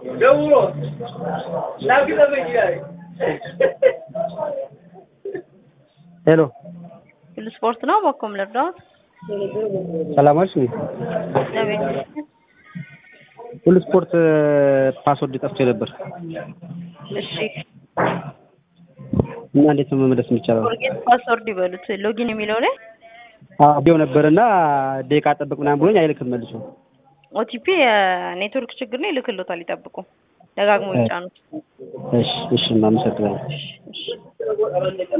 ደውሎ ላግዘበኝ ይላል። ሄሎ ሁሉ ስፖርት ነው። በኮም ልርዳዎት? ሰላም ዋልሽ? እግዚአብሔር ይመስገን። ሁሉ ስፖርት ፓስወርድ ጠፍቶ ነበር እሺ እና እንዴት ነው መመለስ የሚቻለው? ፎርጌት ፓስወርድ ይበሉት። ሎጊን የሚለው ላይ አዎ ነበር እና ደቂቃ ጠብቅ ምናምን ብሎኝ አይልክም መልሶ። ኦቲፒ የኔትወርክ ችግር ነው። ይልክሎታል። ይጠብቁ። ደጋግሞ ይጫኑት። እሺ እሺ፣ አመሰግናለሁ። እሺ